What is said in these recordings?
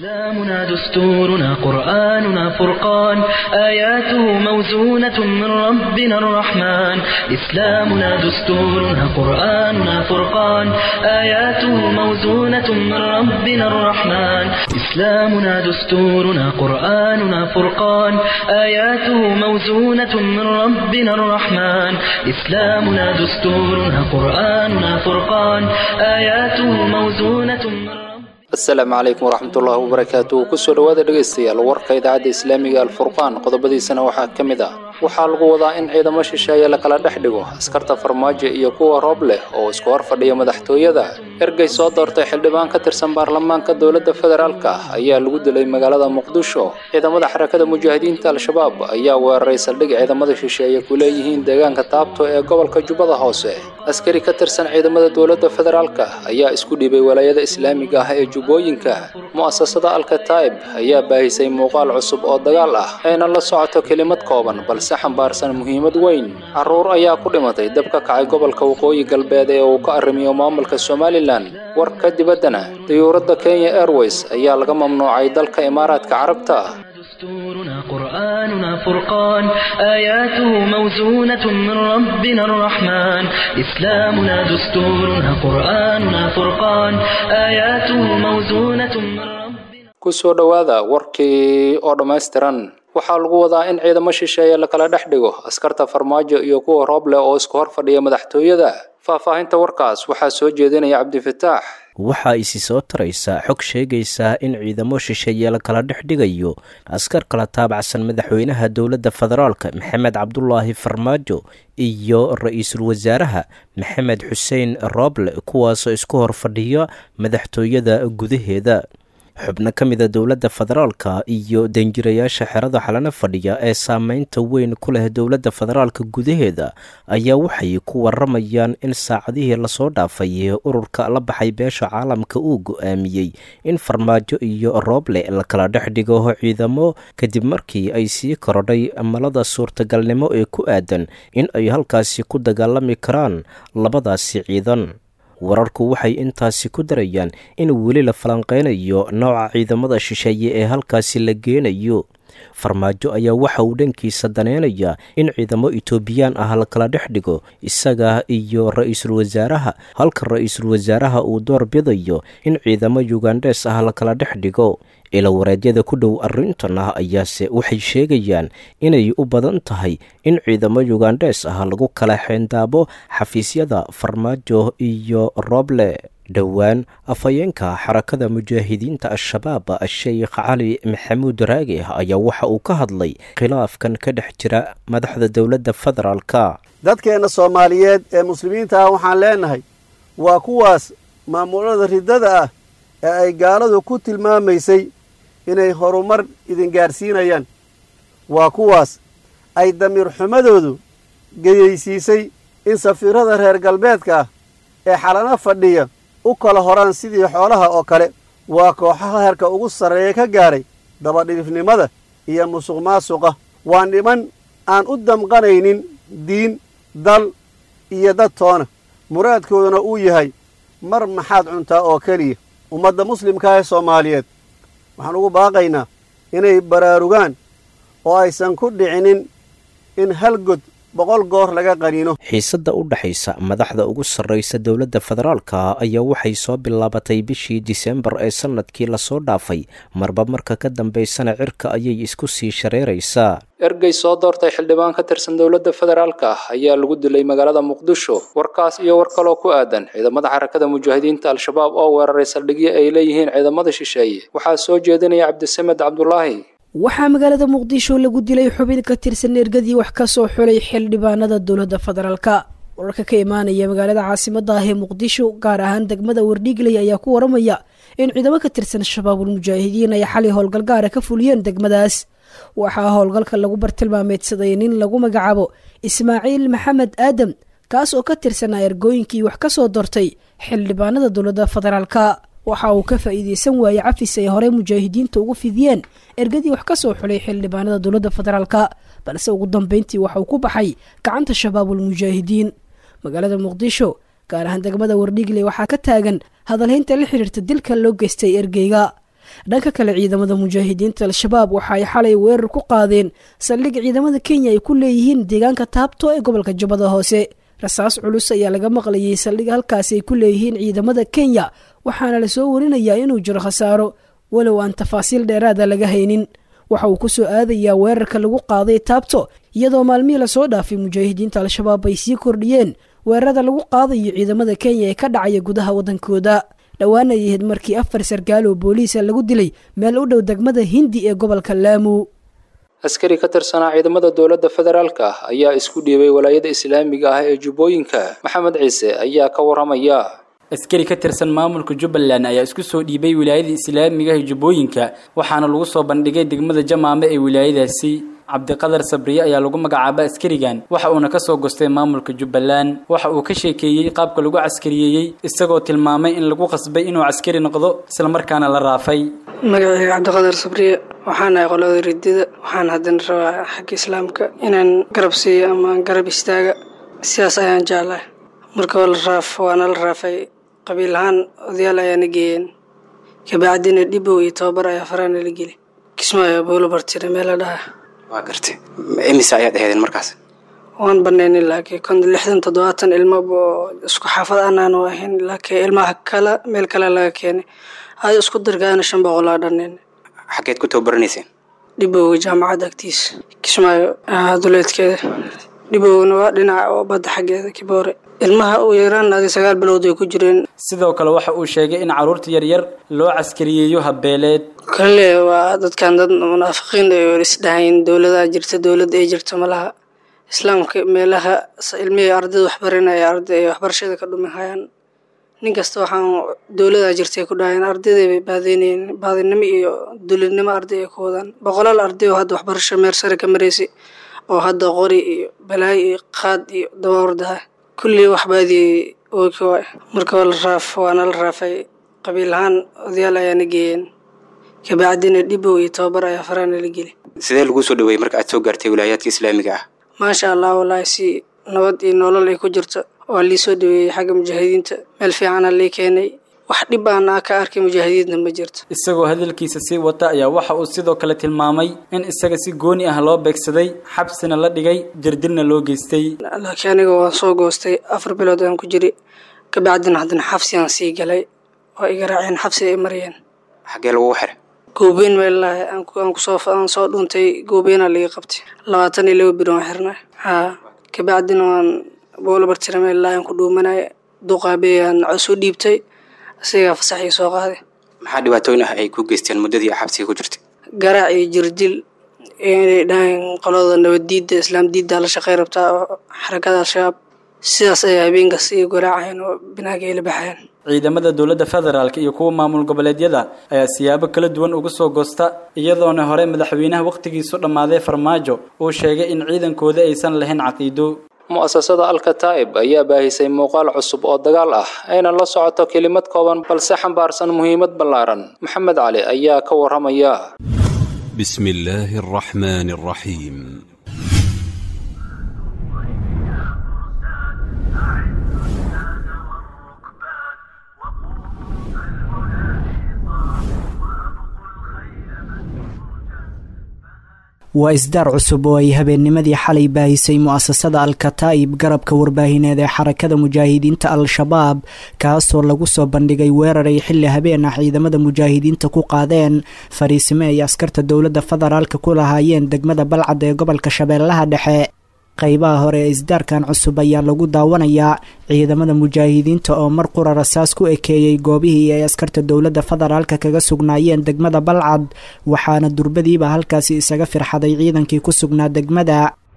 إسلامنا دستورنا قرآننا فرقان آياته موزونة من ربنا الرحمن إسلامنا دستورنا قرآننا فرقان آياته موزونة من ربنا الرحمن إسلامنا دستورنا قرآننا فرقان آياته موزونة من ربنا الرحمن إسلامنا دستورنا قرآننا فرقان آياته موزونة من ربنا asalaamu calaykum waraxmatullaahi wabarakaatu kusoo dhowaada dhegaystayaal warka idaacadda islaamiga alfurqaan qodobadiisana waxaa ka mid ah waxaa lagu wadaa in ciidamo shisheeye lakala dhex dhigo askarta farmaajo iyo kuwa roob leh oo isku hor fadhiya madaxtooyada ergey soo doortay xildhibaan ka tirsan baarlamaanka dowladda federaalka ayaa lagu dilay magaalada muqdisho ciidamada xarakada mujaahidiinta al-shabaab ayaa weeraray saldhig ciidamada shisheeye ku leeyihiin deegaanka taabto ee gobolka jubbada hoose askari ka tirsan ciidamada dowladda federaalka ayaa isku dhibay walaayada islaamiga ah ee jubbooyinka mu'asasada alkataib ayaa baahisay muuqaal cusub oo dagaal ah ayna la socoto kelimad kooban balse xambaarsan muhiimad weyn carruur ayaa ku dhimatay dab ka kacay gobolka waqooyi galbeed ee uu ka arrimiyo maamulka somalilan warka dibaddana dayuuradda kenya airways ayaa laga mamnuucay dalka imaaraadka carabta دستورنا قرآننا فرقان آياته موزونة من ربنا الرحمن إسلامنا دستورنا قرآننا فرقان آياته موزونة من ربنا kusoo dhowaada warkii oo dhammaystiran waxaa lagu wadaa in ciidamo shisheeye lakala dhex dhigo askarta farmaajo iyo kuwa roob leh oo isku hor fadhiya madaxtooyada faahfaahinta warkaas waxaa soo jeedinaya cabdifataax waxaa isi soo taraysa xog sheegaysa in ciidamo shisheeye lakala dhex dhigayo askar kala taabacsan madaxweynaha dowladda federaalka maxamed cabdulaahi farmaajo iyo ra-iisul wasaaraha maxamed xuseen rooble kuwaasoo isku hor fadhiya madaxtooyada gudaheeda xubno ka mida dowladda federaalka iyo danjirayaasha xerada xalana fadhiya ee saameynta weyn ku leh dowladda federaalka gudaheeda ayaa waxay ku waramayaan in saacadihii lasoo dhaafay ururka la baxay beesha caalamka uu go-aamiyey in farmaajo iyo rooble lakala dhex dhigo ciidamo kadib markii ay sii korodhay malada suurtagalnimo ee ku aadan in ay halkaasi ku dagaalami karaan labadaasi ciidan wararku waxay intaasi ku darayaan in weli la falanqeynayo nooca ciidamada shisheeye ee halkaasi la geenayo farmaajo ayaa waxa uu dhankiisa daneynayaa in ciidamo etoobiyaan ah lakala dhex dhigo isaga iyo ra-iisul wasaaraha halka ra-iisul wasaaraha uu door bidayo in ciidamo yugandhes ah lakala dhex dhigo ilawareedyada ku dhow arrintan ah ayaase waxay sheegayaan inay u badan tahay in ciidamo yugandhes ah lagu kala xeendaabo xafiisyada farmaajo iyo rooble dhowaan afhayeenka xarakada mujaahidiinta al-shabaab sheekh cali maxamuud raage ayaa waxa uu ka hadlay khilaafkan ka dhex jira madaxda dowladda federaalka dadkeenna soomaaliyeed ee muslimiinta ah waxaan leenahay waa kuwaas maamulada riddada ah ee ay gaaladu ku tilmaamaysay inay horumar idin gaadhsiinayaan waa kuwaas ay damiir xumadoodu geyaysiisay in safiirada reer galbeedka ah ee xalano fadhiya u kala horaan sidii xoolaha oo kale waa kooxaha heerka ugu sarreeya ka gaadhay dabadhilifnimada iyo musuq maasuqa waa niman aan u damqanaynin diin dal iyo dad toona muraadkooduna uu yahay mar maxaad cuntaa oo keliya ummadda muslimka ee soomaaliyeed waxaan ugu baaqaynaa inay baraarugaan oo aysan ku dhicinin in hal god boqol goor laga qaniino xiisadda u dhexaysa madaxda ugu sarraysa dowladda federaalka ayaa waxay soo bilaabatay bishii disembar ee sannadkii lasoo dhaafay marba marka ka dambaysana cirka ayay isku sii shareeraysaa ergey soo doortay xildhibaan ka tirsan dowladda federaalka ayaa lagu dilay magaalada muqdisho warkaas iyo war kaloo ku aadan ciidamada xarakada mujaahidiinta al-shabaab oo weeraray saldhigyo ay leeyihiin ciidamada shisheeye waxaa soo jeedinaya cabdisamed cabdulaahi waxaa magaalada muqdisho lagu dilay xubin ka tirsan ergadii wax ka soo xulay xildhibaanada dowladda federaalka wararka ka imaanaya magaalada caasimada ah ee muqdisho gaar ahaan degmada wardhiigley ayaa ku waramaya in ciidamo ka tirsan shabaabul mujaahidiin ay xalay howlgal gaara ka fuliyeen degmadaas waxaa howlgalka lagu bartilmaameedsaday nin lagu magacaabo ismaaciil maxamed aadam kaas oo ka tirsanaa ergooyinkii wax ka soo doortay xildhibaanada dowladda federaalka waxa uu ka faa'iideysan waayey cafis ay horey mujaahidiinta ugu fidiyeen ergadii wax ka soo xulay xildhibaanada dowladda federaalka balse ugu dambeyntii waxa uu ku baxay gacanta shabaabul mujaahidiin magaalada muqdisho gaar ahaan degmada wardhiigle waxaa ka taagan hadalhaynta la xiriirta dilka loo geystay ergeyga dhanka kale ciidamada mujaahidiinta al-shabaab waxa ay xalay weerar ku qaadeen saldhig ciidamada kenya ay ku leeyihiin deegaanka taabto ee gobolka jubbada hoose rasaas culus ayaa laga maqlayay saldhig halkaasi ay ku leeyihiin ciidamada kenya waxaana lasoo warinayaa inuu jiro khasaaro walow aan tafaasiil dheeraada laga haynin waxa uu ku soo aadayaa weerarka lagu qaaday taabto iyadoo maalmihii lasoo dhaafay mujaahidiinta al-shabaab ay sii kordhiyeen weerarada lagu qaadayo ciidamada kenya ee ka dhacaya gudaha waddankooda dhowaan ay ahayd markii afar sarkaal oo booliisa lagu dilay meel u dhow degmada hindi ee gobolka laamu askari ka tirsanaa ciidamada dowladda federaalka ah ayaa isku dhiibay walaayada islaamiga ah ee jubbooyinka maxamed ciise ayaa ka waramaya askari ka tirsan maamulka jubbaland ayaa isku soo dhiibay wilaayada islaamiga ee jubbooyinka waxaana lagu soo bandhigay degmada jamaame ee wilaayadaasi cabdiqadar sabriye ayaa lagu magacaaba askarigan waxa uuna kasoo gostay maamulka jubbaland waxa uu ka sheekeeyey qaabka lagu caskariyeeyey isagoo tilmaamay in lagu qasbay inuu caskari noqdo islamarkaana la raafay magacayga cabdiqadar sabriye waxaan ahay qolada ridida waxaan haddana rabaa xagga islaamka inaan garab siiyo ama garab istaaga sidaas ayaan jeclahay marka waa la raaf waana la raafay qabiil ahaan odayaal ayaana geeyeen kabacdina dhibow iyo tababar ayaa faraana la geli kismaayo bowlo bartire meela dhaha waa gartay imise ayaad aheedeen markaas waan banaynin laakiin kon lixdan toddobaatan ilmo oo isku xaafad anaanu ahayn laakiin ilmaha kale meel kale laga keenay hada isku dargaana shan boqol aa dhaneen xaggeed ku tababaraneyseen dhibowga jaamacadda agtiisa kismaayo duleedkeeda dhibowna waa dhinaca oo badda xaggeeda kiboore ilmaha u yaraan adi sagaal bilood ay ku jireen sidoo kale waxa uu sheegay in carruurta yaryar loo caskariyeeyo habbeeleed kale waa dadkan dad munaafiqiin ay isdhahayn dowladaa jirta dowladda ay jirto malaha islaamka meelaha ilmihii ardayda waxbarinaya arday ay waxbarashada ka dhumi hayaan nin kasta waxaan dowladaa jirtay ku dhahayeen ardayday bay baadeynayeen baadinimo iyo dulinimo arday ay ku wadaan boqolaal arday oo hadda waxbarasho meer sare ka maraysay oo hadda qori iyo balaayo iyo qaad iyo dabawardaha kullii waxbaadiyey ookawaa marka waa la raaf waana la raafay qabiil ahaan odayaal ayaana geeyeen kabacdina dhibow iyo tababar ayaa faraana la geli sidee laguu soo dhaweeyey marka aad soo gaartay wilaayaadka islaamiga ah maasha allah wallaahi si nabad iyo nolol ay ku jirto waa lii soo dhaweeyey xagga mujaahidiinta meel fiicana lii keenay wax dhib aana ka arkay mujaahidiinta ma jirto isagoo hadalkiisa sii wata ayaa waxa uu sidoo kale tilmaamay in isaga si gooni ah loo beegsaday xabsina la dhigay jirdilna loo geystay laakiin aniga waan soo goostay afar bilood aan ku jiri kabacdina haddana xabsiaan sii galay oo iga raaceen xabsi ay marayeen xaggee lagugu xiray goobeyn meelaha aan kusoo aan soo dhuuntay goobeynaa laga qabtay labaatan iyo laba biri waan xirnay haa kabacdina waan boolabartira meelaha aan ku dhuumanay duqaabeyaan cusuu dhiibtay isagaa fasaxii soo qaaday maxaa dhibaatooyin ah ay ku geysteen muddadii xabsiga ku jirtay garaac iyo jirdil inay dhahayn qolada nabaddiidda islaam diiddaa la shaqey rabtaa oo xarakada al-shabaab sidaas ayaa habeenkaas iyo garaacayn oo binaaga ay la baxayn ciidamada dowladda federaalk iyo kuwa maamul goboleedyada ayaa siyaabo kala duwan uga soo goosta iyadoona hore madaxweynaha wakhtigiisu dhammaaday farmaajo uu sheegay in ciidankooda aysan lahayn caqiido mu'asasada alkataa'ib ayaa baahisay muuqaal cusub oo dagaal ah ayna la socoto kelimad kooban balse xambaarsan muhiimad ballaaran maxamed cali ayaa ka waramaya بسم الله الرحمن الرحيم waa isdaar cusub oo ay habeennimadii xalay baahisay mu'asasada al-kataa'ib garabka warbaahineed ee xarakada mujaahidiinta al-shabaab kaasoo lagu soo bandhigay weerar ay xilli habeen ah ciidamada mujaahidiinta ku qaadeen fariisimo ay askarta dowladda federaalka ku lahaayeen degmada balcad ee gobolka shabeellaha dhexe qaybaha hore ee isdaarkan cusub ayaa lagu daawanayaa ciidamada mujaahidiinta oo mar qura rasaas ku ekeeyey goobihii ay askarta dowladda federaalka kaga sugnaayeen degmada balcad waxaana durbadiiba halkaasi isaga firxaday ciidankii ku sugnaa degmada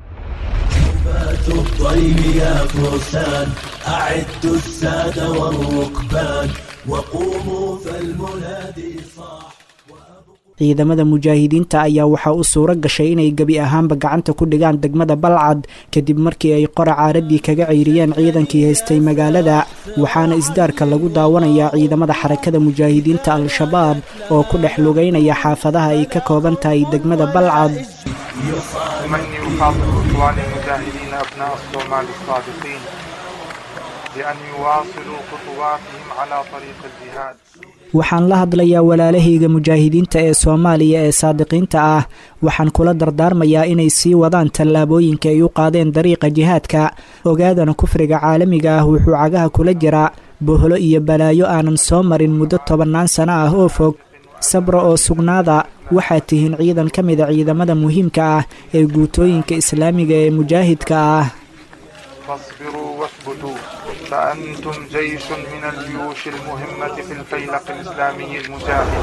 ciidamada mujaahidiinta ayaa waxaa u suuro gashay inay gebi ahaanba gacanta ku dhigaan degmada balcad kadib markii ay qora caaradii kaga ceyriyeen ciidankii haystay magaalada waxaana isdaarka lagu daawanayaa ciidamada xarakada mujaahidiinta al-shabaab oo ku dhex lugaynaya xaafadaha ay ka kooban tahay degmada balcad بأن يواصلوا خطواتهم على طريق الجهاد waxaan la hadlayaa walaalahayga mujaahidiinta ee soomaaliya ee saadiqiinta ah waxaan kula dardaarmayaa inay sii wadaan tallaabooyinka ay u qaadeen dariiqa jihaadka ogaadana kufriga caalamiga ah wuxuu cagaha kula jiraa bohlo iyo balaayo aanan soo marin muddo tobannaan sano ah oo fog sabra oo sugnaada waxaad tihiin ciidan ka mida ciidamada muhiimka ah ee guutooyinka islaamiga ee mujaahidka ah فاصبروا واثبتوا فأنتم جيش من الجيوش المهمة في الفيلق الإسلامي المجاهد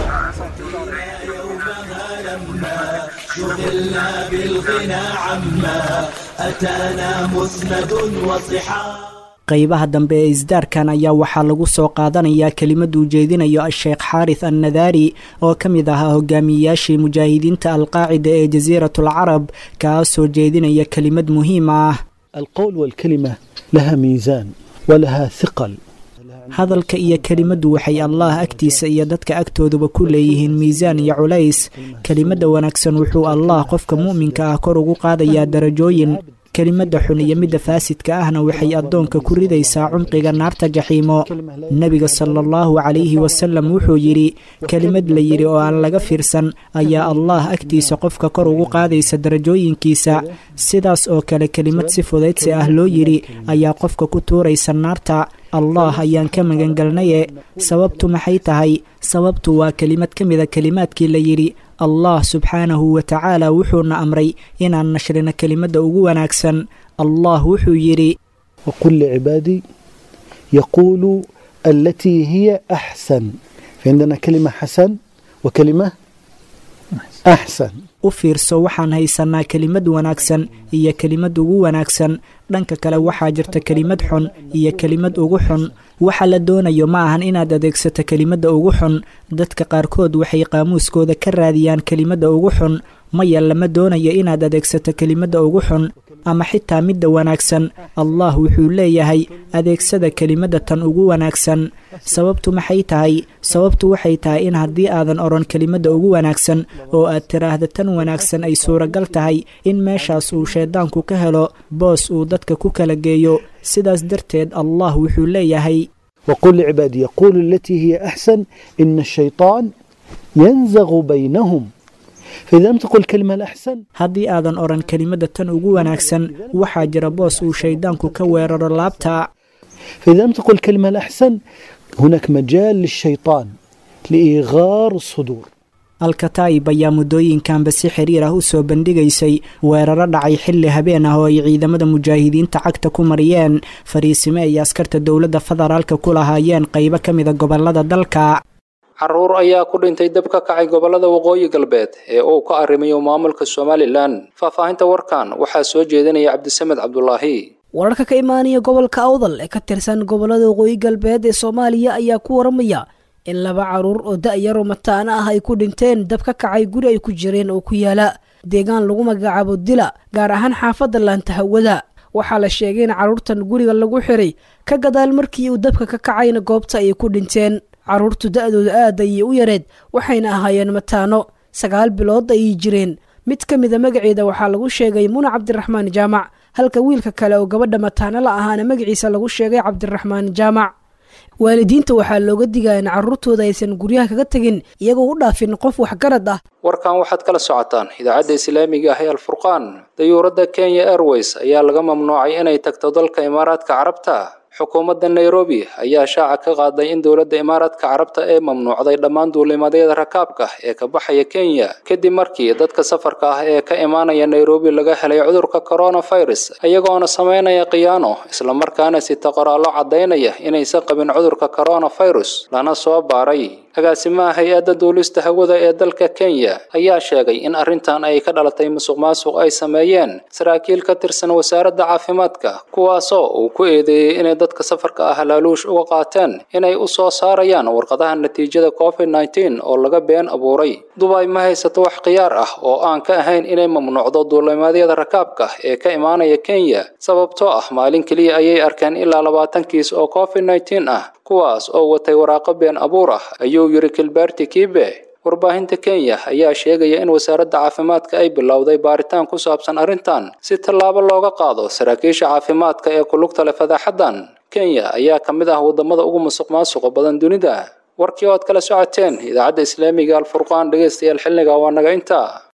شغلنا بالغنى عما أتانا مسند وصحاب qaybaha dambe ee isdaarkan ayaa waxaa lagu soo qaadanayaa kelimad uu jeedinayo a-sheekh xaaris annadaari oo ka mid ahaa hogaamiyeyaashii mujaahidiinta alqaacida ee jasiiratul carab kaasoo jeedinaya kelimad muhiim ah القول والكلمة لها ميزان ولها ثقل hadalka iyo kelimaddu waxay allah agtiisa iyo dadka agtooduba ku leeyihiin miisaan iyo culays kelimadda wanaagsan wuxuu allah qofka mu'minka ah kor ugu qaadayaa darajooyin kelimadda xun iyo midda faasidka ahna waxay addoonka ku ridaysaa cumqiga naarta jaxiimo nebiga sala allahu calayhi wasalam wuxuu yidhi kelimad la yidhi oo aan laga fiirsan ayaa allah agtiisa qofka kor ugu qaadaysa darajooyinkiisa sidaas oo kale kelimad si fudaydsi ah loo yidhi ayaa qofka ku tuuraysa naarta allah ayaan ka magangelnaye sababtu maxay tahay sababtu waa kelimad ka mida kelimaadkii la yidhi allah subxaanahu wa tacaala wuxuuna amray inaan nashrino kelimadda ugu wanaagsan allah wuxuu yidhi وقل لعبادي يقولوا التي هي أحسن فعندنا كلمة حسن وكلمة أحسن u fiirso waxaan haysanaa kelimad wanaagsan iyo kelimad ugu wanaagsan dhanka kale waxaa jirta kelimad xun iyo kelimad ugu xun waxa la doonayo ma ahan inaad adeegsato kelimadda ugu xun dadka qaarkood waxay qaamuuskooda ka raadiyaan kelimadda ugu xun maya lama doonayo inaad adeegsato kelimadda ugu xun ama xitaa midda wanaagsan allah wuxuu leeyahay adeegsada kelimadda tan ugu wanaagsan sababtu maxay tahay sababtu waxay tahay in haddii aadan odhan kelimadda ugu wanaagsan oo aad tiraahda tan wanaagsan ay suuragal tahay in meeshaas uu shayddaanku ka helo boos uu dadka ku kala geeyo sidaas darteed allah wuxuu leeyahay وقل لعبادي يقول التي هي أحسن إن الشيطان ينزغ بينهم فإذا لم تقل الكلمة الأحسن haddii aadan odhan kelimadda tan ugu wanaagsan waxaa jira boos uu shayddaanku ka weeraro laabta فإذا لم تقل الكلمة الأحسن هناك مجال للشيطان لإيغار الصدور alkataa'ib ayaa muddooyinkanba si xiriir ah u soo bandhigaysay weeraro dhacay xilli habeen ah oo ay ciidamada mujaahidiinta cagta ku mariyeen fariisime ay askarta dowladda federaalka ku lahaayeen qaybo ka mida gobolada dalka caruur ayaa ku dhintay dab ka kacay gobolada waqooyi galbeed ee uu ka arrimayo maamulka somalilan faahfaahinta warkan waxaa soo jeedinaya cabdisamed cabdulaahi wararka ka imaanaya gobolka awdal ee ka tirsan gobolada waqooyi galbeed ee soomaaliya ayaa ku waramaya in laba caruur oo da-yaro mataana ah ay ku dhinteen dab ka kacay guri ay ku jireen oo ku yaala deegaan lagu magacaabo dila gaar ahaan xaafadda laanta hawada waxaa la sheegay in carruurtan guriga lagu xiray ka gadaal markii uu dabka ka kacayna goobta ayay ku dhinteen carruurtu da-dooda aad ayay u yareed waxayna ahaayeen mataano sagaal bilood ayay jireen mid ka mida magaceeda waxaa lagu sheegay muna cabdiraxmaan jaamac halka wiilka kale oo gabadha mataano la ahaana magaciisa lagu sheegay cabdiraxmaan jaamac waalidiinta waxaa looga digaa in carruurtooda aysan guryaha kaga tegin iyagoo u dhaafin qof waxgarad ah warkan waxaad kala socotaan idaacadda islaamiga ah ee alfurqaan dayuuradda kenya airways ayaa laga mamnuucay inay tagto dalka imaaraadka carabta xukuumadda nairobi ayaa shaaca ka qaaday in dowladda imaaraadka carabta ee mamnuucday dhammaan duulimadyada rakaabka ee ka baxaya kenya kadib markii dadka safarka ah ee ka imaanaya nairobi laga helay cudurka coronavirus iyagoona sameynaya khiyaano islamarkaana sita qoraallo caddaynaya inaysan qabin cudurka coronavirus lana soo baaray agaasimaha hay-adda duulista hawada ee dalka kenya ayaa sheegay in arrintan ay ka dhalatay musuq maasuq ay sameeyeen saraakiil ka tirsan wasaaradda caafimaadka kuwaasoo uu ku eedeeyey inay dadka safarka ah laaluush uga qaateen inay u soo saarayaan warqadaha natiijada covid nneteen oo laga been abuuray dubay ma haysato wax khiyaar ah oo aan ka ahayn inay mamnuucdo duulimaadyada rakaabka ee ka imaanaya kenya sababtoo ah maalin keliya ayay arkeen ilaa labaatan kiis oo covid nneteen ah kuwaas oo watay waraaqo been abuur ah ayuu yiri kilberti kibe warbaahinta kenya ayaa sheegaya in wasaaradda caafimaadka ay bilowday baaritaan ku saabsan arrintan si tallaabo looga qaado saraakiisha caafimaadka ee ku lugta leh fadaaxaddan kenya ayaa ka mid ah wadamada ugu musuq maasuqa badan dunida warkii oo aad kala socoteen idaacadda islaamiga alfurqaan dhegaystayaal xilliga waa naga intaa